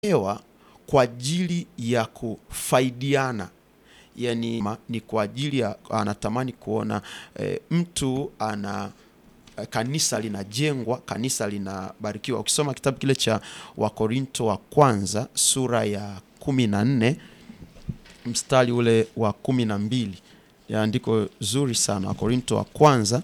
tunapewa kwa ajili ya kufaidiana yani ma- ni kwa ajili ya anatamani kuona e, mtu ana eh, kanisa linajengwa kanisa linabarikiwa ukisoma kitabu kile cha wakorinto wa kwanza sura ya kumi na nne mstari ule wa kumi na mbili ya andiko zuri sana wakorinto wa kwanza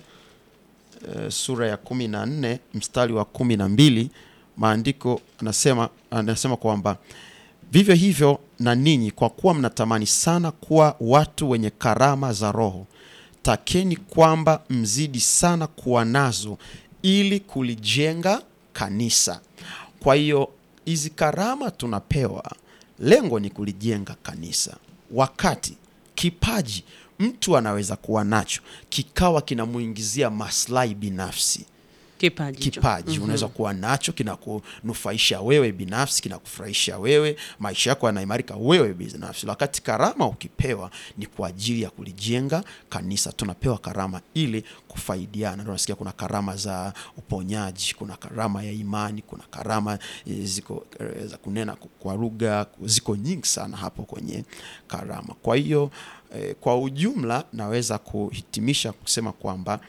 eh, sura ya kumi na nne mstari wa kumi na mbili maandiko anasema anasema kwamba vivyo hivyo na ninyi kwa kuwa mnatamani sana kuwa watu wenye karama za roho takeni kwamba mzidi sana kuwa nazo ili kulijenga kanisa kwa hiyo hizi karama tunapewa lengo ni kulijenga kanisa wakati kipaji mtu anaweza kuwa nacho kikawa kinamuingizia maslahi binafsi kipaji hicho. kipaji unaweza kuwa nacho kinakunufaisha wewe binafsi kinakufurahisha wewe maisha yako yanaimarika wewe binafsi wakati karama ukipewa ni kwa ajili ya kulijenga kanisa tunapewa karama ili kufaidiana Ndio unasikia kuna karama za uponyaji kuna karama ya imani kuna karama eh, ziko eh, za kunena kwa lugha ziko nyingi sana hapo kwenye karama kwa hiyo eh, kwa ujumla naweza kuhitimisha kusema kwamba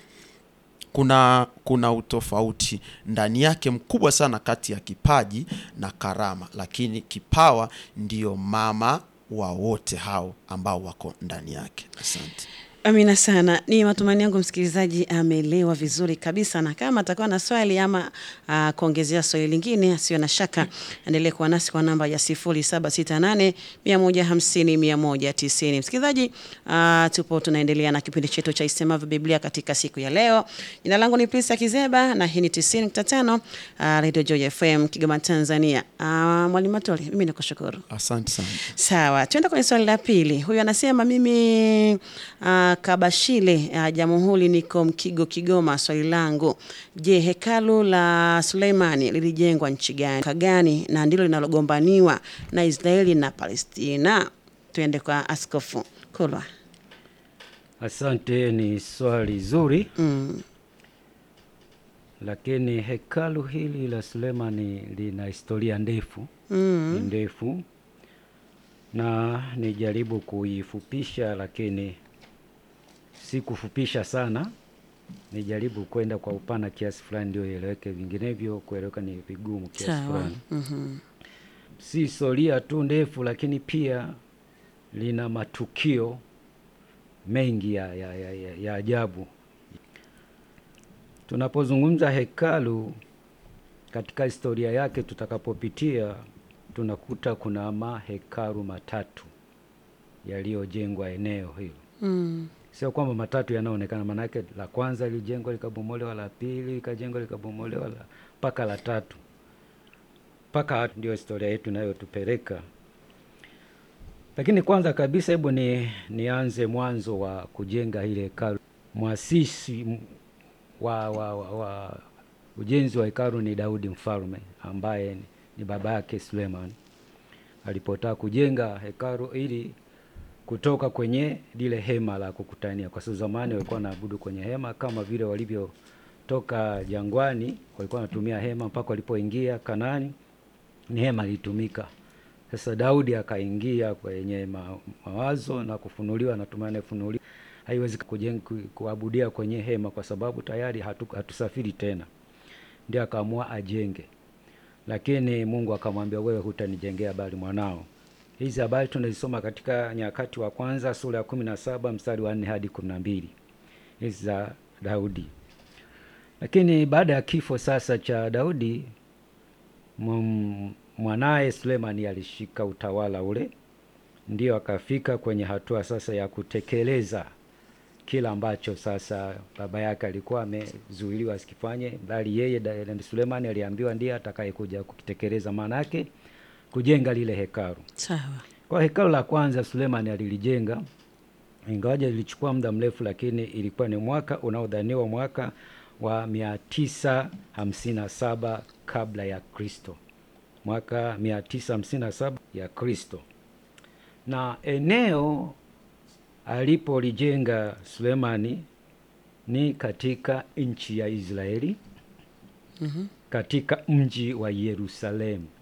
kuna kuna utofauti ndani yake mkubwa sana kati ya kipaji na karama lakini kipawa ndiyo mama wa wote hao ambao wako ndani yake asante Amina sana. Ni matumaini yangu msikilizaji ameelewa vizuri kabisa, na kama atakuwa na swali ama uh, kuongezea swali lingine, asiyo na shaka endelee kuwa nasi kwa namba ya 0768 150 190. Msikilizaji, uh, tupo tunaendelea na kipindi chetu cha Isemavyo Biblia katika siku ya leo. Jina langu ni Prista Kizeba na hii ni 90.5 uh, Radio Joy FM Kigoma, Tanzania. Uh, Mwalimu Matoli, mimi nakushukuru. asante sana Sawa, tuende kwenye swali la pili. Huyu anasema mimi uh, Kabashile uh, Jamhuri, niko Mkigo, Kigoma. Swali langu, je, hekalu la Suleimani lilijengwa nchi gani Mwaka gani na ndilo linalogombaniwa na Israeli na Palestina? Tuende kwa Askofu Kulwa. Asante, ni swali zuri Mm. lakini hekalu hili la Sulemani lina historia ndefu ni Mm. ndefu, na nijaribu kuifupisha, lakini si kufupisha sana, nijaribu kwenda kwa upana kiasi fulani ndio ieleweke, vinginevyo kueleweka ni vigumu kiasi Sawa. fulani. Mhm. si historia tu ndefu, lakini pia lina matukio mengi ya, ya, ya, ya, ya ajabu. Tunapozungumza hekalu katika historia yake, tutakapopitia tunakuta kuna mahekalu matatu yaliyojengwa eneo hilo. Mm. Sio kwamba matatu yanaonekana, maanake la kwanza lilijengwa likabomolewa, la pili likajengwa likabomolewa, la mpaka la tatu mpaka hatu ndio historia yetu inayotupeleka. Lakini kwanza kabisa, hebu ni nianze mwanzo wa kujenga ile hekalu. Mwasisi m- wa, wa, wa, wa ujenzi wa hekalu ni Daudi mfalme ambaye ni, ni baba yake Suleiman alipotaka kujenga hekalu ili kutoka kwenye lile hema la kukutania, kwa sababu zamani walikuwa wanaabudu kwenye hema kama vile walivyotoka jangwani, walikuwa wanatumia hema mpaka walipoingia Kanaani, ni hema lilitumika. Sasa Daudi akaingia kwenye ma, mawazo na kufunuliwa, natumai anafunuliwa, haiwezi kujenga ku- kuabudia kwenye hema kwa sababu tayari hatu, hatusafiri tena, ndio akaamua ajenge lakini Mungu akamwambia wewe hutanijengea bali mwanao. Hizi habari tunazisoma katika Nyakati wa Kwanza sura ya kumi na saba mstari wa nne hadi kumi na mbili hizi za Daudi. Lakini baada ya kifo sasa cha Daudi, m- mwanaye Sulemani alishika utawala ule, ndio akafika kwenye hatua sasa ya kutekeleza kila ambacho sasa baba yake alikuwa amezuiliwa asikifanye, bali yeye da- da- Sulemani aliambiwa ndiye atakayekuja kukitekeleza, maana yake kujenga lile hekalu. Sawa. Kwa hekalu la kwanza Sulemani alilijenga, ingawaje lilichukua muda mrefu, lakini ilikuwa ni mwaka unaodhaniwa mwaka wa mia tisa hamsini na saba kabla ya Kristo, mwaka mia tisa hamsini na saba ya Kristo, na eneo alipolijenga Sulemani ni katika nchi ya Israeli Mhm. katika mji wa Yerusalemu.